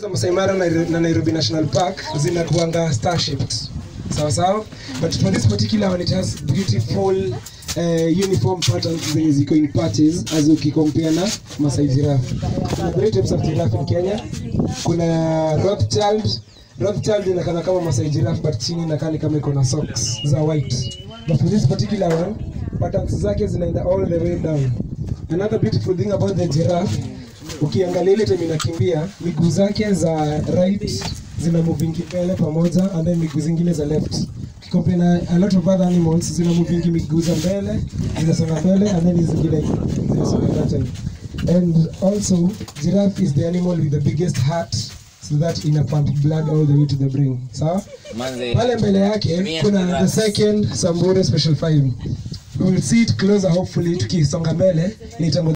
za Masai Mara na, na Nairobi National Park zinakuanga star shaped sawa sawa but for this particular one it has beautiful uh, uniform patterns zenye ziko in patches as ukikompare na Masai giraffe kuna three types of giraffe in Kenya kuna Rothschild Rothschild inakana kama Masai giraffe but chini inakaa ni kama iko na socks za white but for this particular one patterns zake zinaenda all the way down another beautiful thing about the giraffe ukiangalia ile time inakimbia miguu zake za right zina movingi mbele pamoja and then miguu zingine za left Compare na a lot of other animals zina movingi miguu za mbele zinasonga mbele and then hizi zingine zinasonga laterally and also giraffe is the animal with the biggest heart so that ina pump blood all the way to the brain sawa Manze. pale mbele yake kuna the second Samburu special 5 we will see it closer hopefully tukisonga mbele nitangwa